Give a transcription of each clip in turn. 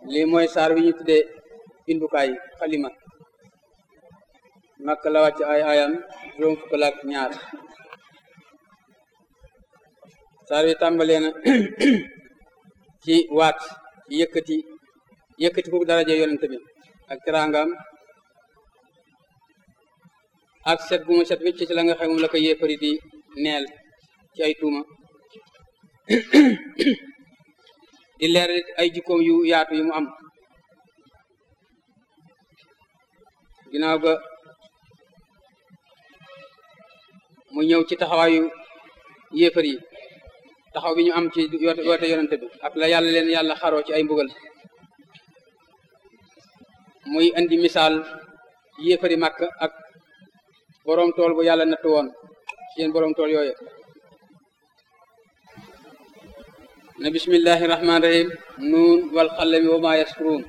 lii mooy saar wi ñu tuddee bindukaay xalima makka la wàcc ay ayam juróom fukk la ak ñaar saar wi tàmbalee na ci waat ci yëkkati yëkkati foofu daraja yonente bi ak teraangam ak set gu mu set wécc ci la nga xam moom la ko yéefari di neel ci ay tuuma di leer ay jikkoom yu yaatu yu mu am ginnaaw ga mu ñëw ci taxawaayu yéefar yi taxaw bi ñu am ci yoote yonente bi ak la yàlla leen yàlla xaroo ci ay mbugal muy indi misaal yéefari màkk ak boroom tool bu yàlla nattu woon seen boroom tool yooyu ne bismillahi rahmaani rahim nuun wal xalami wa maa yaskuruun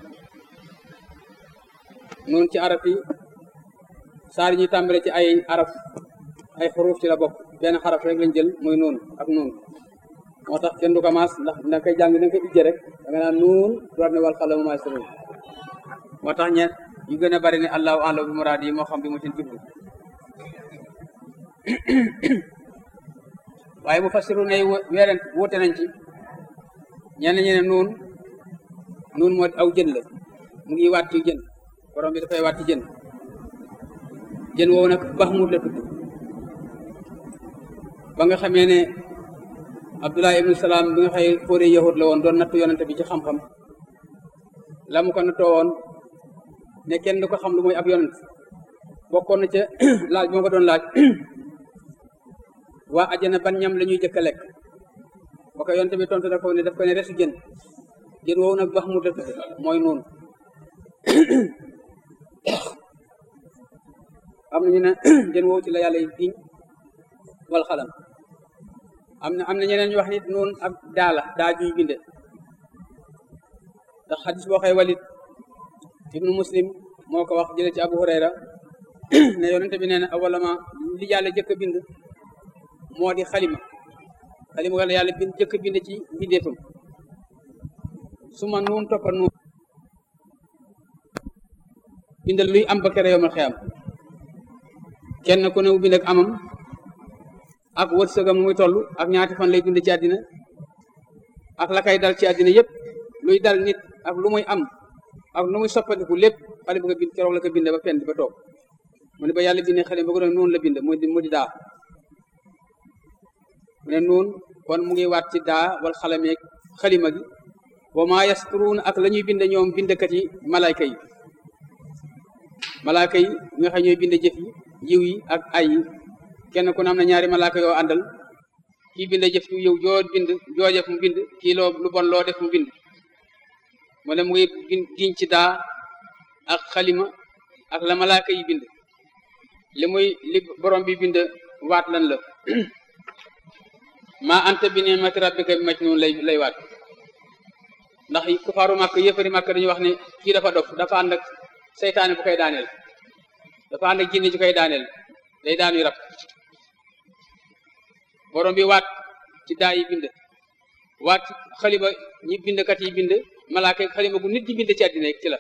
nuun ci araf yi saar yi ñuy tàmbale ci ay araf ay xuruuf ci la bokk benn xaraf rek lañ jël muy nuun ak nuun moo tax kenn du ko maas ndax da nga koy jàng da nga koy ijje rek da nga naan nuun door ne wal xalami wa maa yaskuruun moo tax ñeent yu gën a bari ne allahu a'lamu bi muraad yi moo xam bi mu ci jublu waaye mu fassiru ne weeren wóote nañ ci ñenn ñi ne nuun nuun moo aw jën la mu ngi waat ci jën borom bi dafay waat ci jën jën woowu nag Bahmut la tudd ba nga xamee ne Abdullah ibnu Salaam bi nga xëy fóore yahud la woon doon nattu yonante bi ci xam-xam la mu ko nattoo woon ne kenn du ko xam lu muy ab yonent bokkoon na ca laaj moo ko doon laaj waa ajana ban ñam la ñuy jëkk a lekk ba ko yonte bi tontu da ko ne daf ko ne resu jën jën woowu nag bax mu dëkk mooy noonu am nañu ne jën woowu ci la yàlla giñ wal xalam am na am na ñeneen ñu wax nit noonu ak daa la daa juy binde ndax xadis boo xëy walit ibnu muslim moo ko wax jële ci abu hurayra ne yonente bi nee na awalama li yàlla jëkk a bind moo di xalima xalima wala yàlla bind jëkk bind ci mbindeefam su ma nuun toppa nuun bindal luy am ba kere yomal xeyam kenn ku ne mu bind ak amam ak wërsëgam muy toll ak ñaati fan lay dund ci àddina ak la kay dal ci àddina yépp luy dal nit ak lu muy am ak lu muy soppandiku lépp xale bu ko bind keroog la ko binde ba pen ba toog mu ne ba yàlla bindee xalima ba ko doon noonu la bind mu di mu di daa mu ne noonu kon mu ngi waat ci daa wal xalameeg xalima gi wa maa yasturuun ak la ñuy bind ñoom bindkat yi malayka yi malayka yi nga xam ñooy bind jëf yi yiw yi ak ay yi kenn ku ne am na ñaari malayka yoo àndal kii bind jëf yu yow joo bind joo jëf mu bind kii loo lu bon loo def mu bind mu ne mu ngi bind giñ ci daa ak xalima ak la malayka yi bind li muy li borom bi bind waat lan la maa anta bi ni'mati rabbika bi majnun lay lay waat ndax kufaaru màkk yëfari màkk dañuy wax ne kii dafa dof dafa ànd ak seytaane bu koy daaneel dafa ànd ak jinni ju koy daaneel day daanuy rab borom bi waat ci daa yi bind waat ci xalima ñi bindkat yi bind malaaka xalima gu nit di bind ci àddina ci la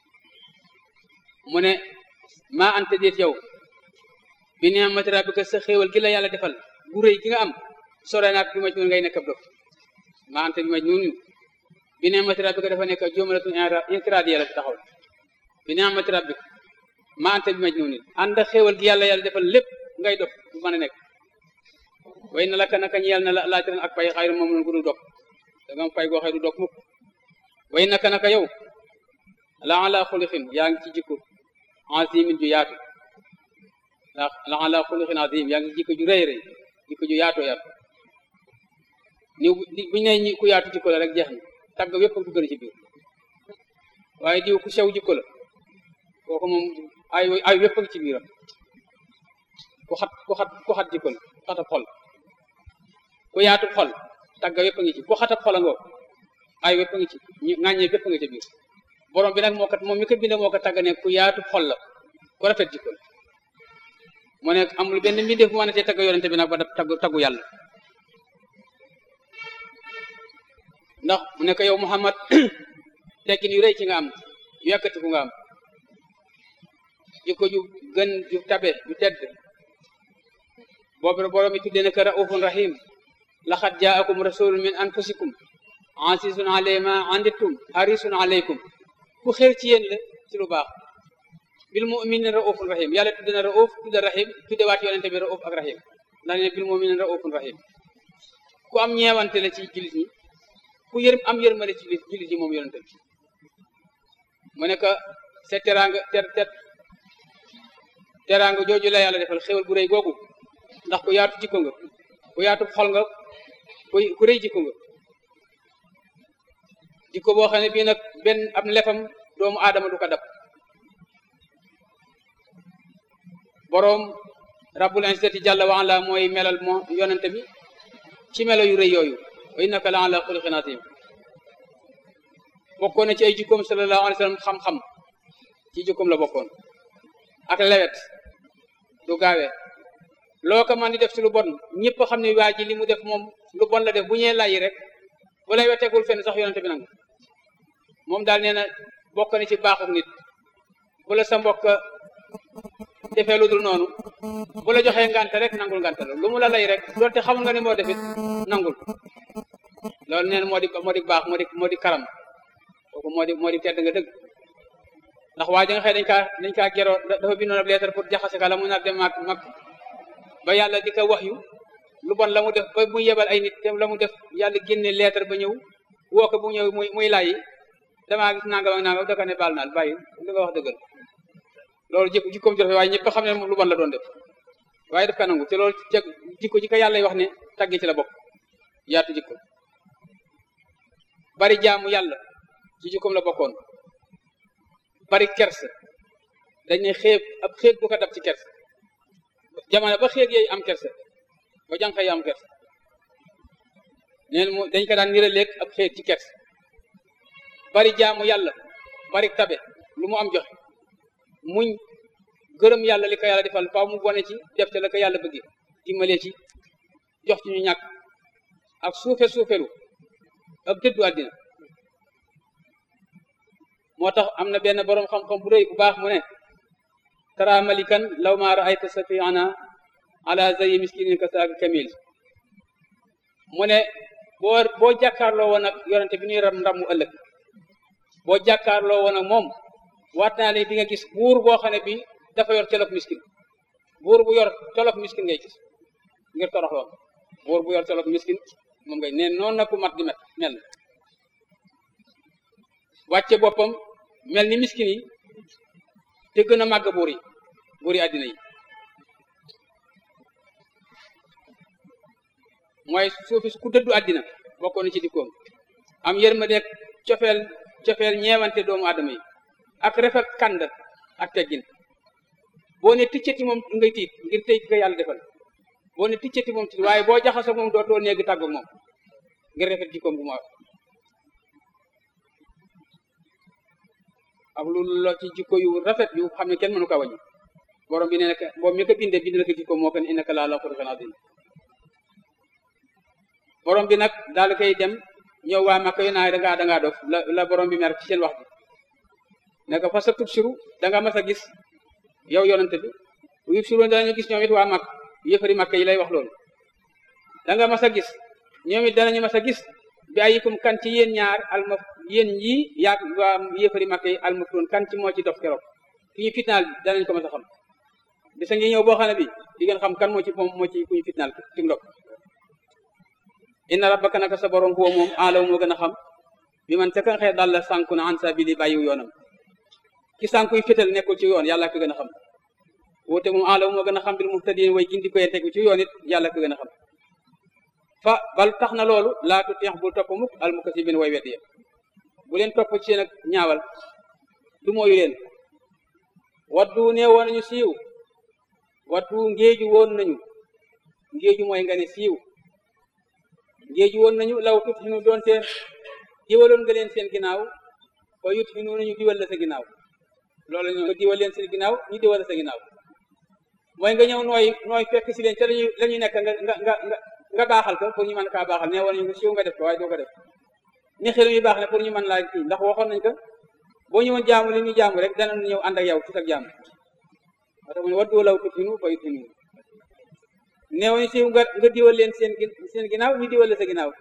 mu ne maa anta déet yow bi ni'mati rabbika sa xéewal gi la yàlla defal gu rëy gi nga am sore naak bi maj nun ngay nekk ab dof maa anta bi maj nun bi ni'mati rabbika dafa nekk jumlatun intiradiya la fi taxaw bi ni'mati rabbika maa anta bi maj nun ànd ak xéewal gi yàlla yàlla defal lépp ngay dof bu mën a nekk way na laka naka ñeel na la laajiran ak pay xayru moom nun gu du dog da nga pay goo xëy du dog mukk way naka naka yow la ala xulixin yaa ngi ci jikko azimin ju yaatu la ala xuluqin azim yaa ngi jikko ju rëy rëy jikko ju yaatoo yaatu ni buñu ne ñi ku yaatu jikko la rek jeex na tagg wépp dugg na ci biir waaye diw ku sew jikko la kooku moom ay ay wépp ci biiram ku xat ku xat ku xat jikko la ku xatab xol ku yaatu xol tagg wépp ngi ci ku xatab xol a ngoo ay wépp ngi ci ñu ŋàññee wépp nga ci biir borom bi nag moo kat moom mi ko binde moo ko tagg ne ku yaatu xol la ku rafet jikko la mu ne amul benn mbindeef bu mën a tee tagg yonente bi nag ba taggu taggu yàlla ndax mu ne ko yow Muhammad tekkin yu rëy ci nga am yu yàkkatiku nga am jikko ju gën ju tabe ju tedd boobu borom mi tuddee na ko raufun rahim laxad jaakum rasulun min anfusikum asisun alay ma andittum harisun alaykum ku xeer ci yéen la ci lu baax bil muminin raufun rahim yàlla tudde na rauf tudde rahim tudde waat yonente bi rauf ak rahim ndax ne bil muminin raufun rahim ku am ñeewante la ci jullit ñi ku yërëm am yërmale ci jullit ñi moom yonente bi mu ne que sa teraanga ter ter teraanga jooju la yàlla defal xéwal bu rëy googu ndax ku yaatu jikko nga ku yaatu xol nga ku ku rëy jikko nga jikko boo xam ne bii nag benn ab lefam doomu aadama du ko dab boroom rabbul izzati jalla wa ala mooy melal moo yonente bi ci melo yu rëy yooyu wa innaka la ala xuluqin azim bokkoon na ci ay jikkoom sallallahu alayhi wa sallam xam-xam ci jikkoom la bokkoon ak lewet du gaawee loo ko man di def ci lu bon ñëpp xam ne waa ji li mu def moom lu bon la def bu ñee layi rek bu lay wetegul fenn sax yonente bi nangu moom daal nee na bokk na ci baaxuk nit bu la sa mbokk defee lu dul noonu bu la joxee ngante rek nangul ngante la lu mu la lay rek doonte xamul nga ne moo defit nangul loolu neen moo di moo di baax moo di moo di karam kooku moo di moo di tedd nga dëgg ndax waa ji nga xëy dañ kaa dañ kaa geroo dafa bindoon ab lettre pour jaxase ka la mu nar dem mag mag ba yàlla di ko wax yu lu bon la mu def ba muy yebal ay nit te la mu def yàlla génne lettre ba ñëw woo ko bu ñëw muy muy layi damaa gis nangam ak nangam da ko ne baal naal bàyyi li nga wax dëggal loolu jikko jikkoom ji rafet waaye ñëpp xam ne lu bon la doon def waaye daf ka nangu te loolu jeg jikko ji ko yàlla wax ne tagge ci la bokk yaatu jikko bari jaamu yàlla ci jikkoom la bokkoon bari kersa dañ ne xeeb ab xeeb bu ko dab ci kersa jamono ba xeeb yooyu am kersa ba jànq yi am kersa neen mu dañ ko daan niraleeg ab xeeb ci kersa bari jaamu yàlla bari tabe lu mu am joxe muñ gërëm yàlla li ko yàlla defal faaw mu bone ci def te la ko yàlla bëggee dimbale ci jox ci ñu ñàkk ak suufe suufelu ak dëddu àddina moo tax am na benn boroom xam-xam bu rëy bu baax mu ne tara malikan law ma raayta safiana ala zayi miskinin ka saaka kamil mu ne boo boo jàkkaarloo woon ak yonente bi ñuy ram ndam mu ëllëg boo jàkkaarloo woon ak moom waat naa ne di nga gis buur boo xam ne bi dafa yor colog miskin buur bu yor colog miskin ngay gis ngir toroxloon buur bu yor colog miskin moom ngay neen noonu na ku mat di met mel wàcce boppam mel ni miskin yi te gën a màgg buur yi buur yi àddina yi mooy suufi ku dëddu àddina bokkoon na ci dikkoom am yërmande cofeel cofeel ñeewante doomu aadama yi ak rafet kànd ak teggin boo ne ticcati moom ngay tiit ngir tey ko yàlla defal boo ne ticcati moom tiit waaye boo jaxasoo moom dootoo néegi tàggu moom ngir rafet jikkoom bu mu ak lu lo ci jikko yu rafet yu xam ne kenn mënu ko wàññi borom bi ne nekk boobu mi ko bindee bind la ko jikko moo ko ne innaka laa la xuluqin azim borom bi nag daal koy dem ñëw waa Makka yu naa dangaa dangaa dof la la borom bi mer ci seen wax bi ne ko fa sa tub siru danga mas a gis yow yonante bi yub siru danañu gis ñoom it waa Makka yëfari Makka yi lay wax loolu danga mas a gis ñoom it danañu mas a gis bi ayikum kan ci yéen ñaar alma yéen yi yaag waa yëfari Makka yi almaftuun kan ci moo ci dof keroog ki ñu fitnaal danañ ko mas a xam bisa ngi ñëw boo xam ne bi di ngeen xam kan moo ci moom moo ci ku ñu fitnaal ci ndok inna rabbaka naka sa borom huwa moom alaw moo gën a xam bi man ca kan xëy daal la sànku na an sabili bàyyiw yoonam ki sànkuy fétal nekkul ci yoon yàlla ko gën a xam woote moom alaw moo gën a xam bil muhtadin way gindi koy tegu ci yoon it yàlla ko gën a xam fa bal tax na loolu laa tutix bul topp mukk al mukasibin way weddi bu leen topp ci seen ak ñaawal du mooyu leen waddu nee woon nañu siiw waddu ngéeju woon nañu ngéeju mooy nga ne siiw ngéeju woon nañu law tut xinu doon seen diwaloon nga leen seen ginnaaw fa yut xinu nañu diwal la sa ginnaaw loolu ñu diwal leen seen ginnaaw ñu diwal la sa ginnaaw mooy nga ñëw nooy nooy fekk si leen te lañu la ñuy nekk nga nga nga nga baaxal ko pour ñu mën kaa baaxal nee woon nañu nga siiw nga def ko waaye doo ko def ni xelu yu baax ne pour ñu mën laa kii ndax waxoon nañ ko boo ñëwoon jaamu li ñu jaamu rek dana ñëw ànd ak yow ci sa jaamu moo tax mu ne waddu law tutinu fa yutinu néew ñu si nga nga diwal leen seen seen ginnaaw ñu diwal la sa ginnaaw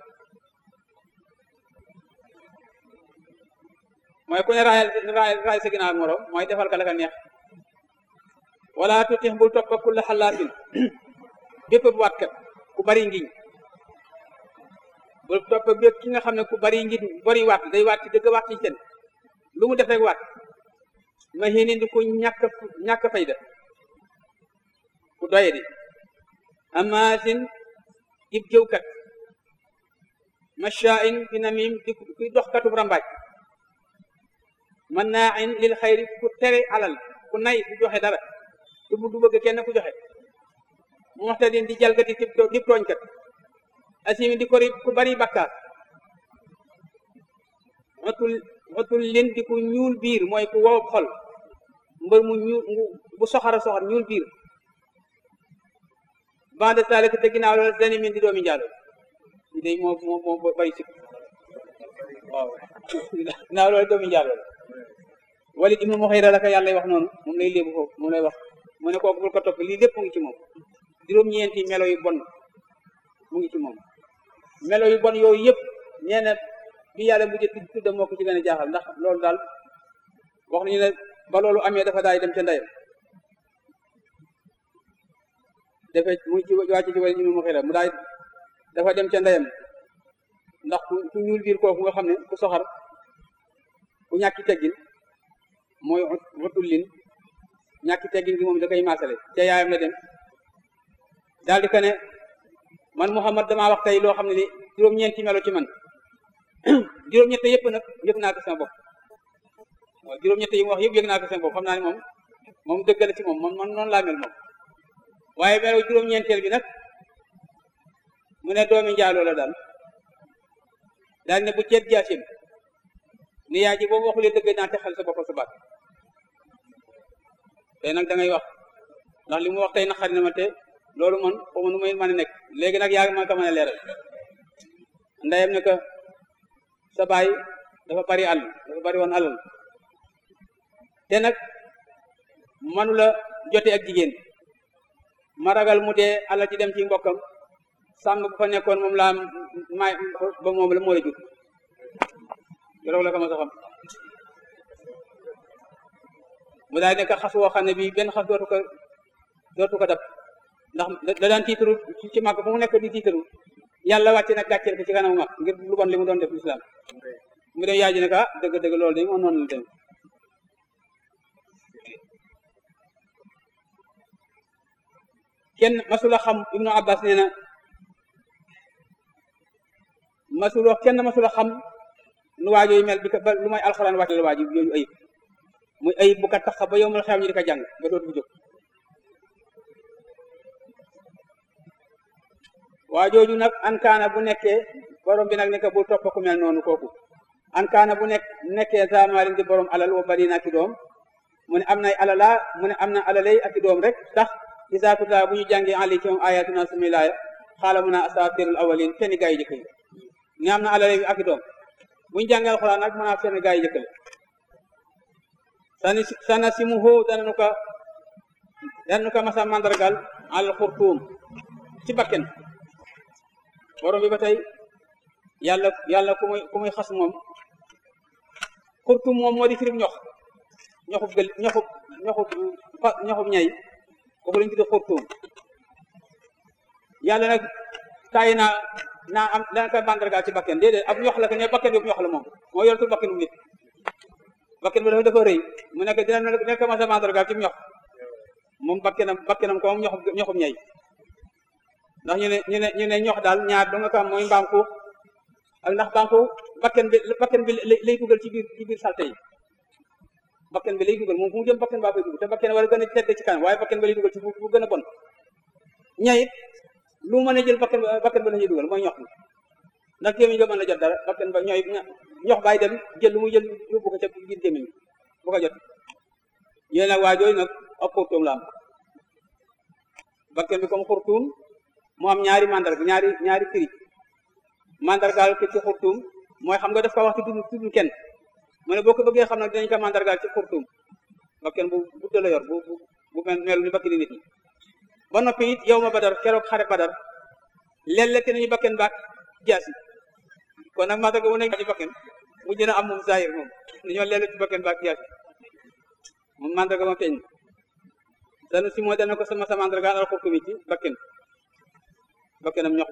mooy ku ne raayal raay sa ginnaaw morom mooy defal ka la ka neex wala tutix bul topp kulla xalaatin bépp bu waatkat ku bari ngiñ bul topp bépp ki nga xam ne ku bari ngiñ bari waat day waat ci dëgg waat ci seen lu mu def rek waat ma xéene di ku ñàkk ñàkk fayda ku doye di amaasin ib jëwkat mashaa'in fi namim di kuy dox katub rambaaj man naa in lil xayri ku tere alal ku nay du joxe dara du du bëgg kenn ku joxe muxtadin di jalgati di tooñkat asimi di kori ku bari bakkaar otul otul lin di ku ñuul biir mooy ku wow xol mbër mu ñuul bu soxara soxar ñuul biir bande salik te ginnaaw loolu dani min di doomi njaalo di day moo moo moo bari sik waaw ginnaaw loolu doomi njaalo la Walid ibnu Muxayra la ko yàlla wax noonu moom lay léebu foofu moom lay wax mu ne kooku bul ko topp lii lépp mu ngi ci moom juróom-ñeenti melo yu bon mu ngi ci moom melo yu bon yooyu yëpp nee na bi yàlla mujj tudda moo ko ci gën a jaaxal ndax loolu daal wax nañu ne ba loolu amee dafa daay dem ca ndeyam dafa mu ngi ci wàcc ci Walid ibnu Muxayra mu daay dafa dem ca ndeyam ndax ku ñuul biir kooku nga xam ne ku soxar ku ñàkki teggin mooy watul lin ñàkki teggin gi moom da koy maasale ca yaayam la dem daal di ko ne man Muhammad damaa wax tey loo xam ne ni juróom-ñeenti melo ci man juróom-ñett yëpp nag yëg naa ko sama bopp waaw juróom-ñett yi mu wax yëpp yëg naa ko sama bopp xam naa ne moom moom dëgg la ci moom man man noonu laa mel moom waaye melo juróom-ñeenteel bi nag mu ne doomi njaaloo la daal daal ne bu ceet jaasim ni yaa ji boobu waxulee dëgg naa texal sa bopp sa baat tey nag da ngay wax ndax li mu wax tey naqari na ma te loolu man xaw ma nu may mën a nekk léegi nag yaa ma ko mën a leeral ndeyam ne que sa baay dafa bari àll dafa bari woon alal te nag manu la jote ak jigéen ma ragal mu dee alal ci dem ci mbokkam sàmm bu fa nekkoon moom laa may ba moom la moo la jur keroog la ko ma sa xam mu daal nekk xas woo xam ne bii benn xas dootu ko dootu ko dab ndax da daan tiitaru ci màgg fu mu nekk di tiitaru yàlla wàcce nag gàcceel ko ci kanamu mag ngir lu bon li mu doon def lislaam mu dem yaay ji ne ko ah dëgg dëgg loolu de moo noonu la dem kenn masula xam ibnu abbas nee na masula kenn masula xam nu waajoo yi mel bi ko ba lu may alxuraan wàcce la waaju yooyu ayib muy ayib bu ko tax ba yow mal xew ñu di ko jàng ba dootu bu jóg waa jooju nag ankaana bu nekkee borom bi nag nekk bul topp ku mel noonu kooku ankaana bu nekk nekkee zaamaalin di borom alal wa bari na ki doom mu ne am nay alala mu ne am na alalay ak i doom rek tax isa tutla bu ñu jàngee ali ci moom ayatuna sumi laaya xaala mun a asatirul awalin fenn gaa yi jëkk yi ni am na alalay ak i doom bu ñu jàngee alxuraan nag mën a fenn gaa yi jëkk la sani sana si mu xoo dananu ko dananu ko masa mandargal al xurtuum ci bakken borom bi ba tey yàlla yàlla ku muy ku muy xas moom xurtum moom moo di firib ñox ñoxub gël ñoxub ñoxub ñoxub ñay kooku lañu tudde xurtum yàlla nag tàyyi naa naa am dana koy mandargaal ci bakken déedéet ab ñox la ko ne bakken bi ñox la moom moo yor tur bakkenu nit bakken bi dafa dafa rëy mu nekk dina nekk ma sa mandargaal ci ñox moom bakkenam bakkenam ko moom ñoxub ñoxub ñay ndax ñu ne ñu ne ñu ne ñox daal ñaar do nga ko am mooy mbaam xuux ak ndax mbaam xuux bakken bi bakken bi lay dugal ci biir ci biir salte yi bakken bi lay dugal moom fu mu jëm bakken baa koy dugal te bakken war a gën a tedd ci kanam waaye bakken ba lay dugal ci fu gën a bon ñayit lu mën a jël bakken bakken ba la ñuy dugal mooy ñox mi ndax gémmiñ ba mën a jot dara bakken ba ñooy ñox baay dem jël lu muy jël yóbbu ko ca biir gémmiñ bu ko jot yéen nag waa jooyu nag ak xurtuum la am bakken bi comme xurtuum mu am ñaari mandarga ñaari ñaari firi mandargaal ko ci xurtuum mooy xam nga daf ko wax ci tudd tudd kenn mu ne boo ko bëggee xam nag dinañ ko mandargaal ci xurtuum bakken bu gudd la yor bu bu bu mel ni bakkeni nit ñi ba noppi it yow ma badar keroog xare badar lellete nañu bakken baak jaasi kon nag mandarga bu nekk ci bakken mu jëna am moom zahir moom dañoo lellu ci bakken baak jaasi moom mandarga ma feeñ danu si moo dana ko sama sa mandargaal al xurtuum ci bakken bakkenam ñox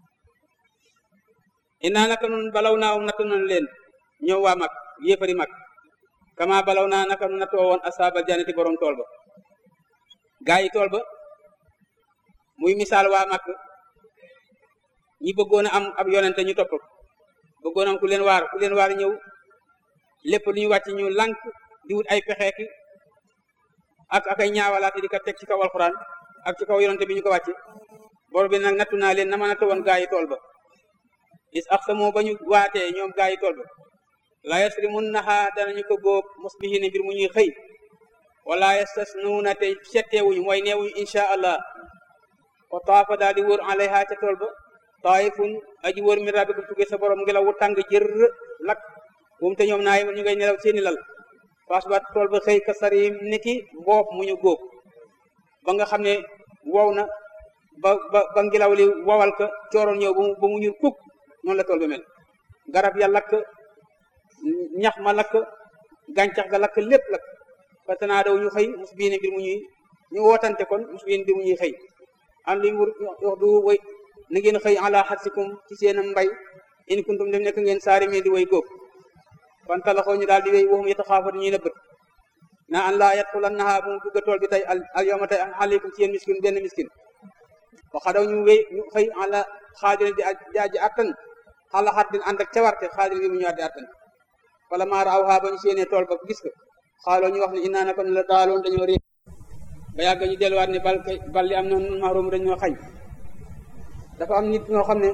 inaa naka nun balaw naa um nattu nañu leen ñoom waa mag yéefari mag kama balaw naa naka nu nattoo woon asaabal janati borom tool ba gaa yi tool ba muy misaal waa mag ñi bëggoon a am ab yonente ñu topp bëggoon am ku leen waar ku leen waar ñëw lépp lu ñu wàcc ñu lànk di wut ay pexeeki ak ak ay ñaawalaate di ko teg ci kaw alxuraan ak ci kaw yonente bi ñu ko wàcce bor bi nag nattu naa leen na ma natt woon gaa yi tool ba is ax sa moo ba ñu waatee ñoom gaa yi tool ba la yasrimun naxa danañu ko góob musbihina mbir mu ñuy xëy wala yastasnuuna te setteewuñu mooy neewuñu insha allah wa taafa daal di wër alayha ca tool ba taifun aji wër mi rabbikum tuggee sa borom ngelaw wu tàng jër lak bumu te ñoom naay ñu ngay nelaw seeni lal faas ba tool ba xëy ka sarim niki mboob mu ñu góob ba nga xam ne wow na ba ba ba ngelaw li wowal ka cooroon ñëw ba mu ñur kuk noonu la tool ba mel garab ya lakk ñax ma lakk gàncax ga lakk lépp lakk parce que naa daw ñu xëy mus biine mbir mu ñuy ñu wootante kon mus biine mbir mu ñuy xëy an li wur wax du way na ngeen xëy ala xarsikum ci seen mbay in kuntum dem nekk ngeen saari mee di way góob kon talaxoo ñu daal di wéy waxum yeta xaafatu ñuy nëbbat naa an laa yadxulannaha bu mu dugga tool bi tey al yawma tey aleykum ci yéen miskin benn miskin waxa daw ñu wéy ñu xëy ala xaadirin di jaaji attan xala xat din ànd ak cawarte xaadirin bi mu ñëwaat di attan wala maara aw xaa ba ñu séenee tool ba gis ko xaaloo ñu wax ne innaa naka la daaloon dañoo réer ba yàgg ñu delluwaat ne bal kay bal li am na nun maaroom dañoo xañ dafa am nit ñoo xam ne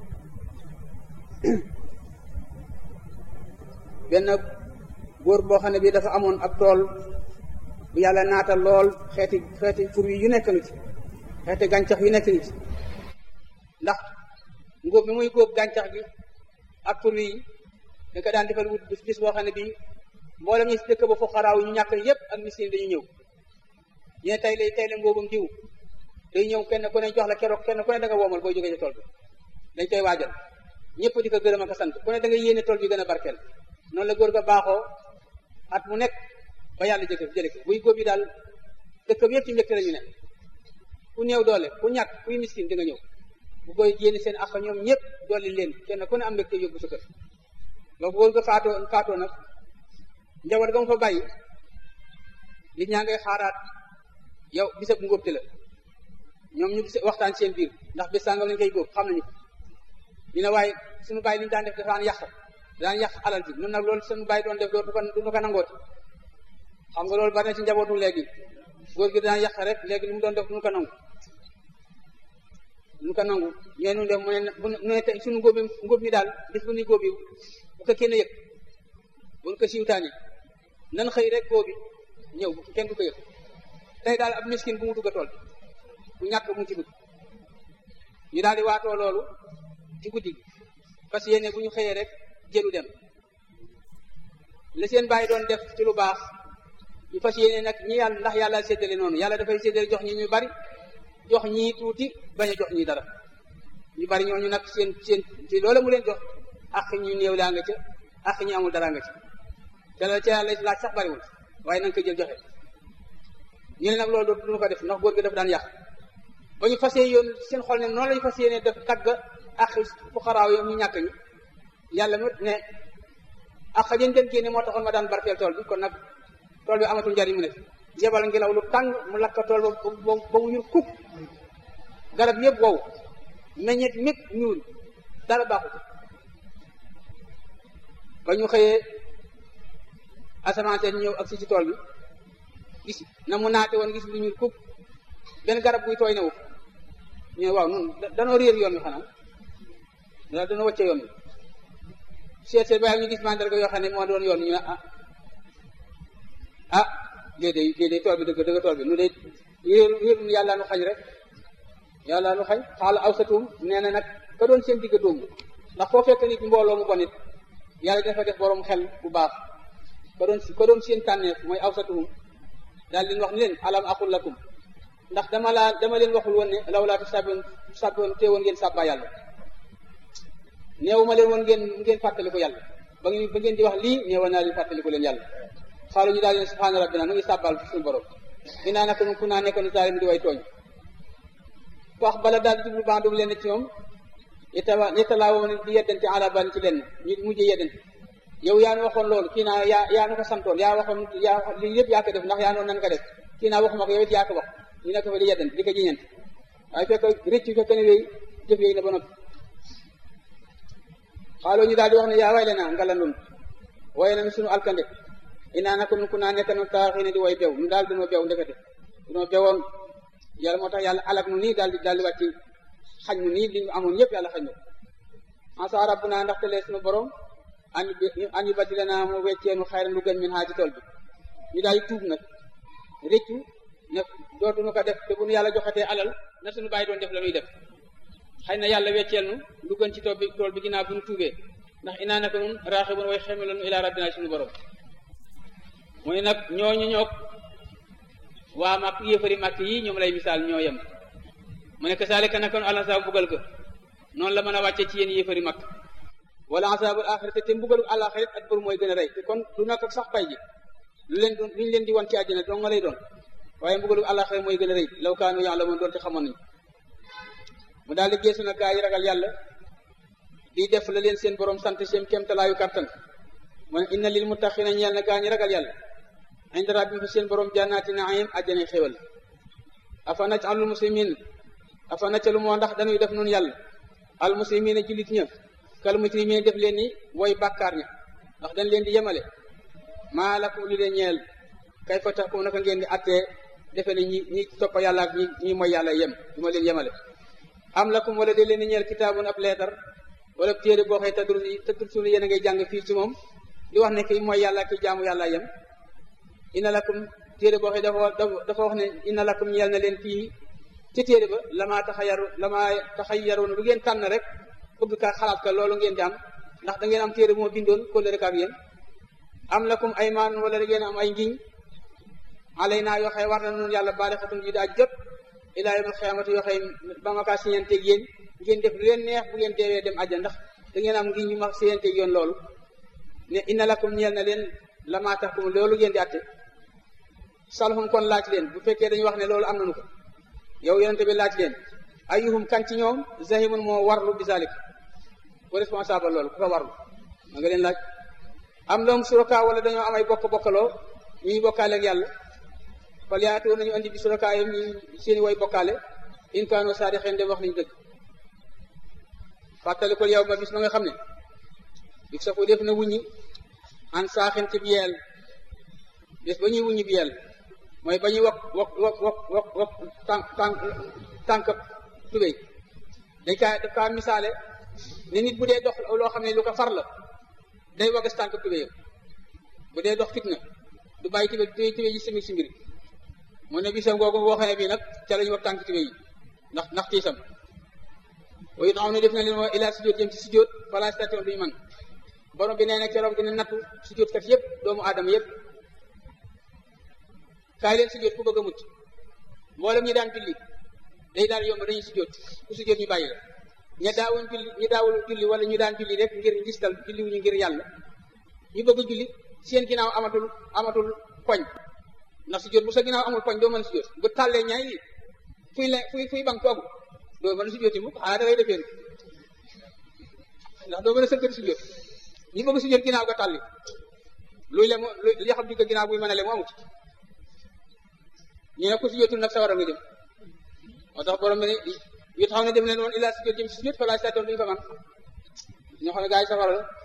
benn góor boo xam ne bii dafa amoon ab tool bu yàlla naatal lool xeeti xeeti fur yu nekk ngi ci xeeti gàncax yu nekk ngi ci ndax ngóob bi muy góob gàncax gi ak fur yi da ko daan defal wut bis boo xam ne bii mboolem ñi si dëkk ba fuqaraaw ñu ñàkk yépp ak miskin dañu ñëw ñu ne tey lay tey la ngóobam diw day ñëw kenn ku ne jox la keroog kenn ku ne da nga woomal booy jógee ci tool bi dañ koy waajal ñëpp di ko gërëm ak sant ku ne da nga yéene tool bi gën a barkeel noonu la góor ga baaxoo at mu nekk ba yàlla jëkk jële ko buy góob yi daal dëkk bi yëpp ci mbégte la ñu ne ku néew doole ku ñàkk kuy miskin di nga ñëw bu koy yéene seen ak ñoom ñëpp dolli leen kenn ku ne am mbégte yóbbu sa kër loolu góor ga faatoo faatoo nag njaboot ga mu fa bàyyi nit ñaa ngay xaaraat yow bisab ngóobte la ñoom ñu gis waxtaan seen biir ndax bés sàngam lañ koy góob xam nañu ko ñu ne waaye suñu bàyyi li ñu daan def dafaan yàq daan yàq alal ji nun nag loolu suñu bàyyi doon def dootu ko du ko nangooti xam nga loolu bari na ci njabootu léegi góor gi daan yàq rek léegi li mu doon def duñu ko nangu duñu ko nangu ñooy nu def mu ne bu ne tey suñu ngóob ngóob mi daal bis bu ñuy góob yi bu ko kenn yëg buñ ko siiwtaane nan xëy rek góob bi ñëw bu kenn du ko yëg tey daal ab miskin bu mu dugg a tool bu ñàkk mu ci dugg ñu daal di waatoo loolu ci guddi gi parce que yéene bu ñu xëyee rek jëlu dem la seen bàyyi doon def ci lu baax ñu fas yéene nag ñi yàlla ndax yàlla séddale noonu yàlla dafay séddale jox ñi ñu bari jox ñii tuuti bañ a jox ñi dara ñu bari ñooñu nag seen seen ci loola mu leen jox ak ñu néew laa nga ca ak ñu amul dara nga ca te la ca yàlla laaj sax bariwul waaye na nga koy jël joxe ñu ne nag loolu du ko def ndax góor gi dafa daan yàq ba ñu fas yoon seen xol ne noonu lañu fas yéene def tagg ak fuqaraaw yi ñu ñàkk ñi yàlla mu ne ak jën jën génne moo taxoon ma daan barkeel tool bi kon nag tool bi amatul njariñ mu ne yebal ngelaw lu tàng mu lakk tool ba ba mu ñuul kuk garab yëpp wow meññet mépp ñuul dara baaxut ba ñu xëyee asamaan seen ñëw ak si ci tool bi gis na mu naate woon gis lu ñuul kuk benn garab buy tooy newu ñu ne waaw nun danoo réer yoon wi xanaa daal dana wàcce yoon wi seet seet ba ñu gis mandarga yoo xam ne moo doon yoon ñu ne ah ah léeg-léeg léeg-léeg tool bi dëgg dëgg tool bi nu de réeru réeru yàlla nu xañ rek yàlla nu xañ xaala aw satum nee na nag ka doon seen digg dóomu ndax foo fekk nit mbooloo mu bon it yàlla dafa def borom xel bu baax ko doon ko doon seen tànneef mooy awsatuhum daal leen wax ni leen alam aqul lakum ndax dama laa dama leen waxul woon ne law laa tusabbihuun tusabbihuun te woon ngeen sàbbaa yàlla néew ma leen woon ngeen ngeen fàttaliku yàlla ba ngeen ba ngeen di wax lii néewoon naa leen fàttaliku leen yàlla xaalu ñu daal leen subhaana rabbina nu ngi sàbbaal suñu borom dinaa naka nun ku naa nekk nu zaalim di way tooñ wax bala daal di jublu bandum leen ci ñoom yetala yetalaa woon di yeddante ala ban ci leen ñu mujjee yeddante yow yaa nu waxoon loolu kii naa yaa yaa nu ko santoon yaa waxoon yaa lii yëpp yaa ko def ndax yaa noonu nan ko def kii naa waxuma ko yow it yaa ko wax ñu nekk fa di yeddante di ko jiñante waaye fekk rëcc fekk ne wéy jëf yooyu na ba noppi xaaloo ñu daal di wax ne yaa way le naa ngala nun waaye na sunu alkande inaa nako nun ku naa nekk nu taaxii ne di way bew nu daal dunoo bew ndekete dunoo bewoon yàlla moo tax yàlla alak nu nii daal di daal di wàcc xañ nu nii li ñu amoon yëpp yàlla xañ nu asa rabbuna ndaxte lee sunu borom an an yu baddi lanaa mu wecceenu xayran lu gën min haa ci tool bi ñu daal di tuub nag réccu ne dootuñu ko def te bu nu yàlla joxatee alal na suñu bàyyi doon def la ñuy def xëy na yàlla wecceel nu lu gën ci tool bi tool bi ginnaaw bu nu tuubee ndax inaa naka nun raaxibun way xeme lanu ilaa rabbina suñu borom mu ne nag ñooñu ñoog waa màkk yéefari màkk yi ñoom lay misaal ñoo yem mu ne kasaalika naka nu alansa mbugal ko noonu la mën a wàcce ci yéen yéefari màkk wala asaabul axirate te mbugalu àlaxirat ak bër mooy gën a rey te kon du nak sax pay ji lu leen lu ñu leen di wan ci àddina dong nga lay doon waaye mbugalu àlaxirat mooy gën a rëy law kaanu ya'lamuun doon te xamoon nañu mu daal di geesu na gaa yi ragal yàlla di def la leen seen borom sant seen kéemtalaayu kattan mu ne inna lil muttaqina ñeel na gaa ñi ragal yàlla inda rabbihim fa seen borom jannaati naim àjjana xéwal afa naj'alul muslimin afa nacalu moo ndax dañuy def noonu yàlla al muslimina jullit ña kal mujrimina def leen ni woy bàkkaar ña ndax dañ leen di yemale maa lakum li leen ñeel kay fa tax ko naka ngeen di attee defe ne ñi ñi toppa yàlla ak ñi ñi mooy yàlla yem ñu ma leen yemale am lakum wala de leen di ñeel kitaabun ab leetar wala téere boo xëy tadrus yi tadrus yi yéen a ngay jàng fii ci moom di wax ne ki mooy yàlla ki jaamu yàlla yem ina lakum téere boo xëy dafa dafa wax ne ina lakum ñeel na leen fii ci téere ba lamaa taxayaru lamaa taxayaroon lu ngeen tànn rek bëgg ka xalaat ka loolu ngeen di am ndax da ngeen am téere moo bindoon kóllëre ak yéen am lakum aymaan wala da ngeen am ay ngiñ alay naa yoo xëy war na noonu yàlla baale xatum yi daa jot ilaa yawmal xiyaamati yoo xëy ba ma kaa siñanteeg yéen ngeen def lu leen neex bu ngeen deewee dem àjjana ndax da ngeen am ngiñ ñu ma siñanteeg yoon loolu ne inna lakum ñeel na leen lamaa taxkum loolu ngeen di atte salhum kon laaj leen bu fekkee dañu wax ne loolu am nañu ko yow yonente bi laaj leen ayuhum kan ci ñoom zahimun moo warlu bi zalik ko responsable loolu ku ko warlu ma nga leen laaj am lahum suraka wala dañoo am ay bokk bokkaloo ñuy bokkaale ak yàlla fal yaatoo nañu andi bi suraka yam ñu seeni way bokkaale in kaano saadixeen dem wax nañu dëgg fàttalikul yow ma bis ma nga xam ne dik sa ko def na wuññi an saaxin ci biyeel bis ba ñuy wuññi biyeel mooy ba ñuy wok wok wok wok wok wok tànk tànk tànk tubéy dañ kaa daf kaa misaale ne nit bu dee dox loo xam ne lu ko far la day wagas tànk tubéyam bu dee dox fitna du bàyyi tubéy tubéy tubéy yi simi si mbir mu ne bisam googu boo xam ne bii nag ca la ñu wax tànk tubéy yi ndax ndax tiisam wa it ne def na leen moo ilaa sujjóot jëm ci sujjóot fala station duñu man borom bi nee na keroog dina nattu sujjóot kat yëpp doomu aadama yëpp kaay leen sujjóot ku bëgg a mucc mboolem ñi daan julli day daal yomb dañuy sujjóot ku sujjóot ñu bàyyi la ña daawuñ julli ñi daawul julli wala ñu daan julli rek ngir ngistal julli wuñu ngir yàlla ñu bëgg a julli seen ginnaaw amatul amatul poñ ndax sujjóot bu sa ginnaaw amul poñ doo mën a sujjóot bu tàllee ñaay yi fuy le fuy fuy bank toogu doo mën a sujjóot yi mukk xanaa da ngay defee ndax doo mën a sëkkati sujjóot ñi bëgg sujjóot ginnaaw ga tàlli luy le mu li xam di ko ginnaaw buy mën a le mu amut ñu ne ko sujjóotul nag sawara nga jëm moo tax borom bi ne yu taxaw ne dem leen woon illaa sujjóot jëm si sujjóot fa laa satoon duñu ko man ñoo xam ne gaa yi safara la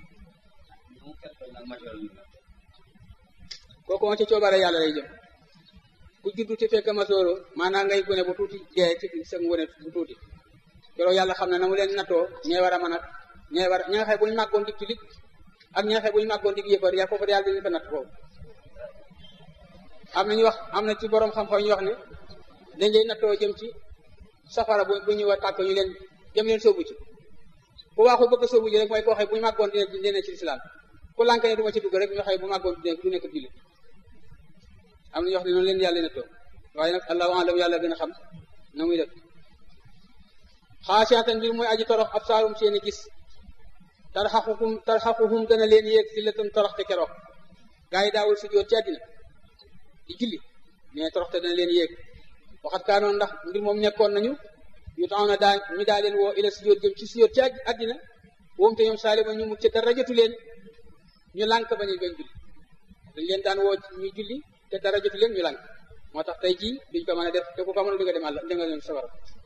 kooku moom ci coobare yàlla lay jëm ku juddu ci fekk masooro maanaam ngay gone bu tuuti dee ci sa ngone bu tuuti keroog yàlla xam ne na mu leen nattoo ñee war a mën a ñee war ña nga xëy bu ñu màggoon dig julit ak ña nga xëy bu ñu màggoon dig yëfar yaa foofu yàlla dañu ko natt foofu am na ñu wax am na ci borom xam-xam ñu wax ne dañ lay nattoo jëm ci safara bu bu ñu war tàkk ñu leen jëm leen sóobu ci ku waaxu bëgg a sóobu ji rek mooy koo xëy bu ñu màggoon dina dina ci lislaam ku lànk ne du ma ci dugg rek ñu xëy bu màggoon du du nekk jullit am na ñoo xam ne noonu leen yàlla nettoo waaye nag allahu alam yàlla gën a xam na muy def xaasiatan mbir mooy aji torox ab saarum seeni gis tarxaquhum tarxaquhum dana leen yéeg si la tam torox te keroog gaa yi daawul sujjóot ci àddina di julli mais torox te dana leen yéeg waxat kaanoon ndax mbir moom nekkoon nañu yu taxaw na daa ñu daa leen woo ila sujjóot jëm ci sujjóot ci àddina woom te ñoom saalima ñu mucc dara jotu leen ñu lànk ba ñu bañ julli dañ leen daan woo ñu julli te dara jotu leen ñu lànk moo tax tey jii duñ ko mën a def te ku ko mën a dugg dem àll danga leen sawar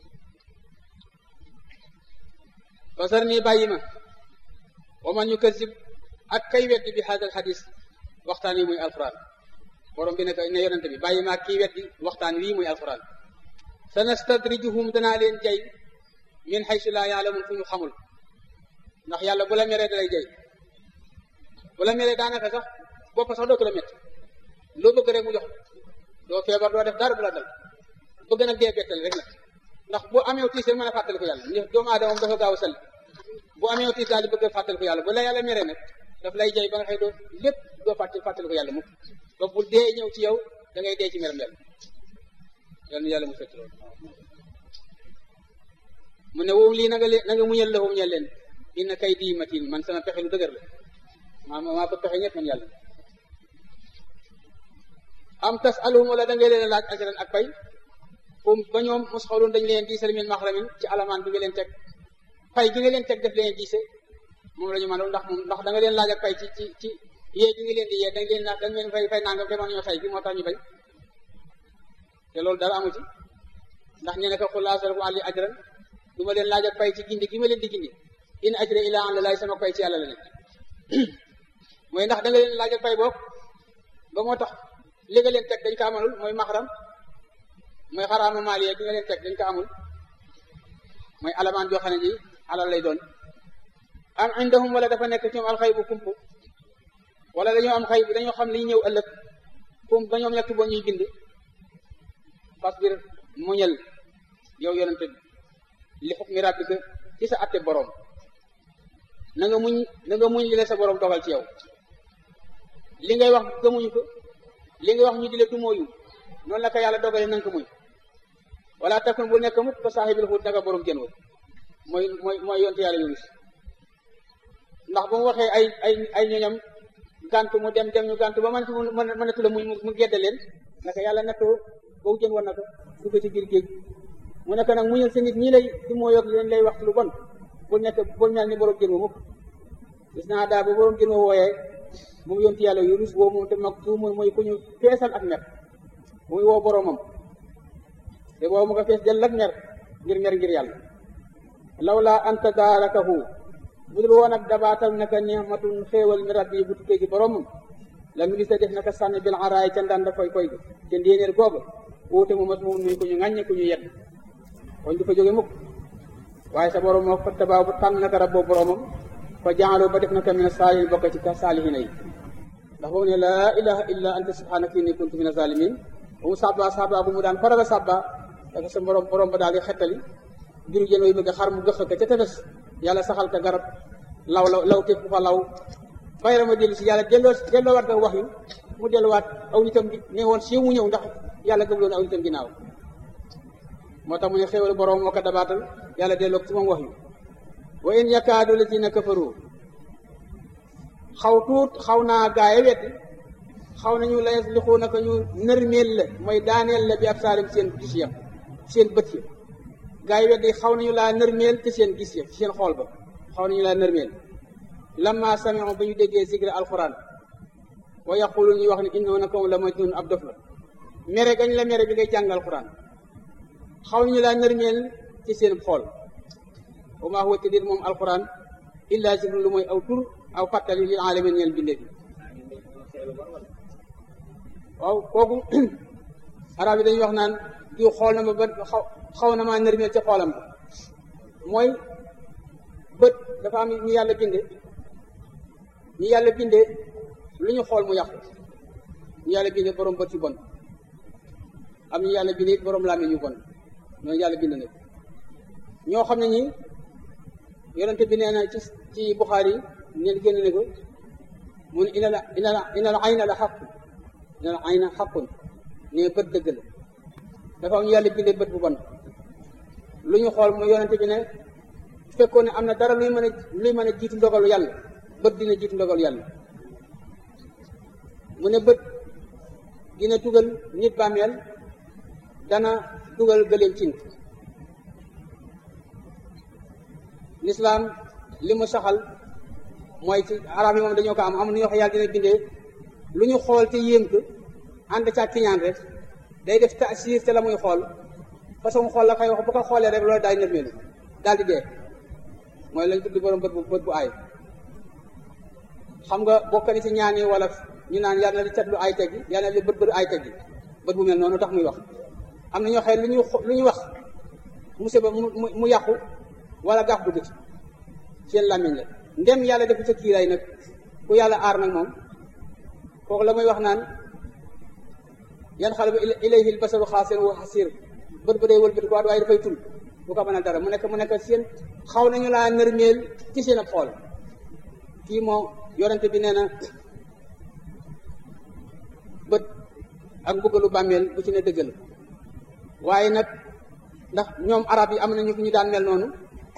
basar nii bàyyi ma wa man ñu kasib ak kay weddi bi haadal xadis waxtaan yi muy alquran borom bi ne ne yonente bi bàyyi ma ak kii weddi waxtaan wii muy alquran sanastadrijuhum danaa leen jay min xaysu laa yaalamun fu ñu xamul ndax yàlla bu la meree dalay jay bu la meree daanaka sax bopp sax doo ko la métti loo bëgg rek mu jox doo feebar doo def dara bu la dal bëgg nag dee bettal rek nag ndax bu amee tiis rek mën a fàttali ko yàlla ndax doomu aadama moom dafa gaaw a salli bu amee tiis daal di bëgg a fàttali ko yàlla bu la yàlla meree nag daf lay jay ba nga xëy doo lépp doo fàttali fàttali ko yàlla mukk ba bu dee ñëw ci yow da ngay dee ci meram yàlla yal na yàlla mu fekk loolu mu ne woom lii na nga leen na nga muñal la woom ñeel leen inna kay di matin man sama pexe lu dëgër la maa maa ko pexe ñett man yàlla am tas alum wala da ngay leen laaj ajran ak pay comme ba ñoom mos xawloon dañ leen diisal min maxramin ci alamaan bi nga leen teg pay gi nga leen teg def leen diise moom la ñu mën ndax moom ndax da nga leen laaj ak pay ci ci ci yee gi nga leen di yee dañ leen dañ leen fay fay nangam te mën ñoo fay gi moo tax ñu bañ te loolu dara amu ci ndax ñu ne ko xul asalakum ali ajran du ma leen laaj ak pay ci gindi gi ma leen di gindi in ajra ila an la laay sama pay ci yàlla la ne mooy ndax da nga leen laaj ak pay boog ba moo tax li nga leen teg dañ ko amalul mooy maxram mooy xaraama maaliya gi nga leen teg dañ ko amul mooy alamaan joo xam ne ji alal lay doon am indahum wala dafa nekk ci ñoom alxay bu kumpu wala dañoo am xay bu dañoo xam liy ñëw ëllëg kum ba ñoom ñett boo ñuy bind fasbir muñal yow yonente bi li xukmi rabbika ci sa atte boroom na nga muñ na nga muñ li la sa boroom dogal ci yow li ngay wax gëmuñu ko li ngay wax ñu di la dumóoyu noonu la ko yàlla dogale na nga ko muñ wala takun bu nekk mukk ko saaxibil xuut naka boroom jën wa mooy mooy mooy yonte yàlla yunus ndax ba mu waxee ay ay ay ñoñam gàntu mu dem dem ñu gàntu ba mënatu mënatu la muñ mu gedde leen naka yàlla nettoo boobu jën war na ko dugg ci biir géej mu nekk nag muñal sa nit ñi lay di moo yog leen lay wax lu bon bul nekk bul mel ni borom jën wa mukk gis naa daa ba borom jën wa wooyee moom yonti yàlla yunus boobu moom te mag tuumul mooy ku ñu feesal ak mer muy woo boromam te boobu mu ko fees dell ak mer ngir mer ngir yàlla lawla anta daarakahu bu dul woon ak dabaatal naka ni'matun xéewal mi rabbi bu tukkee gi boromam la ministre def naka sànni bil araay ca ndanda koy koy ga te ndéenéer googa wuute mu mas moom nuy ku ñu ŋàññe ku ñu yedd koñ du fa jóge mukk waaye sa borom moo fa tabaa bu tànn naka rabboo boromam fa jaaloo ba def naka mina saalihin bokk ci ka saalihina yi ndax boobu ne laa ilaha illa anta subhanaka inni kuntu mina zalimin bu mu sàbba sàbba bu mu daan faraga sàbba dafa sa borom borom ba daal di xettali biru jën way bëgg xar mu gëx ka ca tefes yàlla saxal ka garab law law law te fu fa law bayra ma dellu si yàlla delloo delloowaat ko wax yu mu delluwaat aw nitam gi ne woon siiw mu ñëw ndax yàlla gëmloon aw nitam ginnaaw moo tax mu ne xéwal borom moo ko dabaatal yàlla delloo ci moom wax yu wa in yakaadu lazina kafaru xaw tuut xaw naa gaaye weddi xaw nañu la yaslixu naka ñu nërmeel la mooy daaneel la bi ab saalim seen gis ya seen bët ya gaa yi weddi xaw nañu laa nërmeel te seen gis ya ci seen xool ba xaw nañu laa nërmeel lamma sami'u ba ñu déggee zikra alquran wa yaqulu ñuy wax ne innahu naka la majnun ab dof la mere gañ la mere bi ngay jàng alquran xaw nañu laa nërmeel ci seen xool wa maa huwa tëddir moom alquran illa zikru lu mooy aw tur aw fàttali lil alamin ñeel bindee bi waaw kooku arab yi dañuy wax naan diw xool na ma ba xaw xaw na maa nërmeel ci xoolam ba mooy bët dafa am ñu yàlla binde ñu yàlla binde lu ñu xool mu yàqu ñu yàlla binde borom bët yu bon am ñu yàlla binde it borom làmmiñ yu bon ñooñu yàlla bind na ñoo xam ne ñi yonente bi nee na ci ci Buxaari neen génn ne ko mun ina la ina la ina la ayna la xaqun ina la ayna xaqun ne bët dëgg la dafa am ñu yàlla bindee bët bu bon lu ñu xool mu yonente bi ne fekkoon ne am na dara luy mën a luy mën a jiitu ndogalu yàlla bët dina jiitu ndogalu yàlla mu ne bët dina dugal nit bàmmeel dana dugal gëléem cin lislaam li mu saxal mooy ci arab yi moom dañoo ko am am nu ñu wax yàlla dina bindee lu ñu xool te yéem ko ànd ca kiñaan rek day def taasir te la muy xool façon xool la koy wax bu ko xoolee rek loolu daal di nërmeelu daal di dee mooy lañ tuddi borom bët bu bët bu aay xam nga bokk ni ci ñaani wala ñu naan yàlla na li cat lu ay teggi yàlla na li bët bët ay teggi bët bu mel noonu tax muy wax am na ñoo xëy lu ñu lu ñu wax musiba mu mu yàqu wala gaaf dugg ci seen làmmiñ la ndem yàlla defu sa kiiraay nag ku yàlla aar nag moom kooku la muy wax naan yan xale bu ilayhi l basaru xaasir wa xasir bët ba day wëlbati ko waaye dafay tul bu ko mënal dara mu nekk mu nekk seen xaw nañu laa nërmeel ci seen ab xool kii moo yorante bi nee na bët ak mbugalu bàmmeel bu ci ne dëggal waaye nag ndax ñoom arab yi am nañu ñu daan mel noonu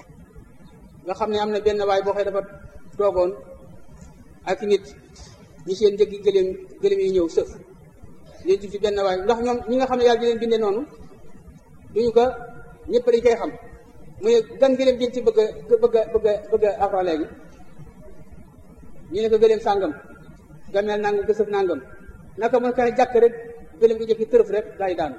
nga xam ne am na benn waay boo xëy dafa toogoon ak nit ñi seen njëggi gëléem gëléem yi ñëw sëf léegi ci benn waay ndax ñoom ñi nga xam ne yàlla di leen bindee noonu duñu ko ñëpp dañ koy xam mu ne gan gëléem jën ci bëgg a bëgg a bëgg a bëgg a afra léegi ñu ne ko gëléem sàngam gameel nangam gësëf nangam naka mën ka jàkk rek gëléem gi jëkki tërëf rek daal di daanu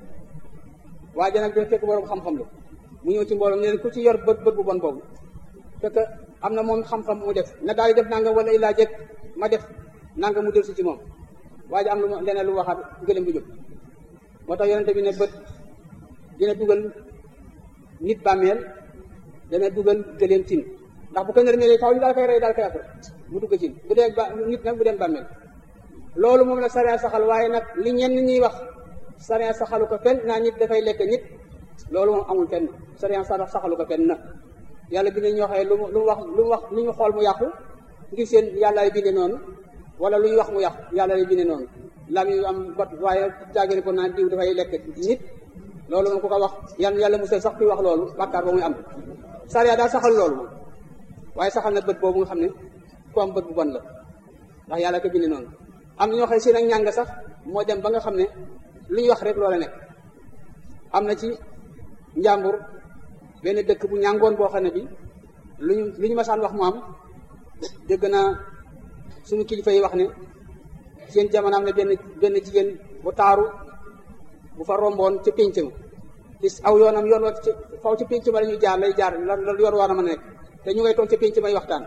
waa ja nag dafa fekk borom xam-xam la mu ñëw ci mbooloo ne leen ku ci yor bët bët bu bon boobu fekk am na moom xam-xam mu def na daal di def nangam wala illaa jëkk ma def nangam mu dellu si ci moom waa ji am lu leneen lu waxaat gëléem gi jóg moo tax yonente bi ne bët dina dugal nit bàmmeel dana dugal gëléem tin ndax bu ko nërmeelee faw ñu daal koy rey daal koy après mu dugg cin bu dee ba nit nag bu dem bàmmeel loolu moom la sariya saxal waaye nag li ñenn ñuy wax sariya saxalu ko fenn naa nit dafay lekk nit loolu moom amul fenn sariya saxalu ko fenn na yàlla bi ne ñoo xëye lu mu lu mu wax lu mu wax lu ñu xool mu yàqu ngir seen yàlla lay binde noonu wala lu ñu wax mu yàqu yàlla lay binde noonu lam yu am bat waaye jaagéne ko naan diw dafay lekk nit loolu moom ku ko wax yàlla yàlla musal sax kuy wax loolu bàkkaar ba muy am sariya daal saxal loolu moom waaye saxal na bët boobu nga xam ne ku am bët bu bon la ndax yàlla ko binde noonu am na ñoo xam ne seen ak ñàng sax moo dem ba nga xam ne lu ñu wax rek loola nekk am na ci njàmbur benn dëkk bu ñàngoon boo xam ne bi lu ñu lu ñu masaan wax mu am dégg naa suñu kilifa yi wax ne seen jamono am na benn benn jigéen bu taaru bu fa romboon ca pénc ma ci aw yoonam yoon wa ci faw ci pénc ma la ñuy jaar lay jaar lan la yoon war a mën a nekk te ñu ngay toog ca pénc may waxtaan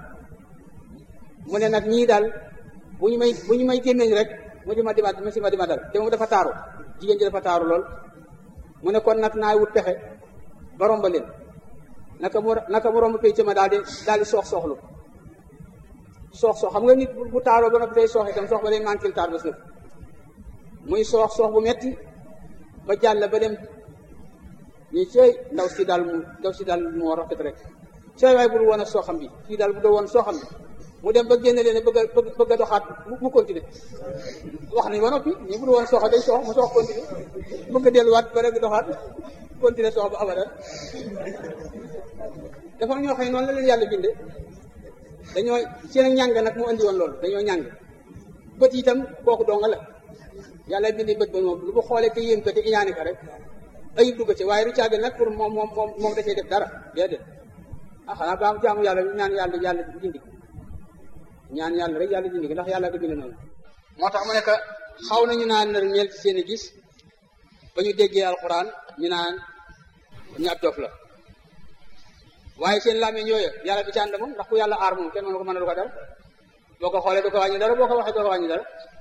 mu ne nag ñii daal bu ñu may bu ñu may gémmeñ rek mu di ma dima mu si ma dima dal te moom dafa taaru jigéen ji dafa taaru lool mu ne kon nag naay wut pexe ba romba leen naka mu naka mu romb pénc ma daal di daal di soox sooxlu soox soox xam nga nit bu taaroo ba noppi day soox itam soox ba day manquil taar ba sëf muy soox soox bu metti ba jàll ba dem ñu cey ndaw si daal mu ndaw si daal moo rafet rek cey waaye bul woon a sooxam bi kii daal bu doo woon sooxam bi mu dem ba génne leen bëgg a bëgg a doxaat mu continuer wax nañ ba noppi ñu bul woon sooxa day soox mu soox continuer bëgg a delluwaat ba rek doxaat continuer soox ba abadan dafa ñoo xëy noonu la leen yàlla binde dañoo seen ak ñàng nag mu andi woon loolu dañoo ñàng bët itam kooku donga la yàlla bindi bët ba moom lu mu xoolee te yéem ko te iñaane ko rek ayib dugg ci waaye du caage nag pour moom moom moom moom da cee def dara déedéet ah xanaa ba am jaamu yàlla ñaan yàlla yàlla dindi ko ñaan yàlla rek yàlla dindi ko ndax yàlla ko bind noonu moo tax mu ne que xaw nañu naan nar ñeel ci seen i gis ba ñu déggee alxuraan ñu naan ñu ab dof la waaye seen làmmiñ yooyu yàlla du ci ànd moom ndax ku yàlla aar moom kenn mënu ko mën a du ko dara boo ko xoolee du ko wàññi dara boo ko waxee du ko wàññi dara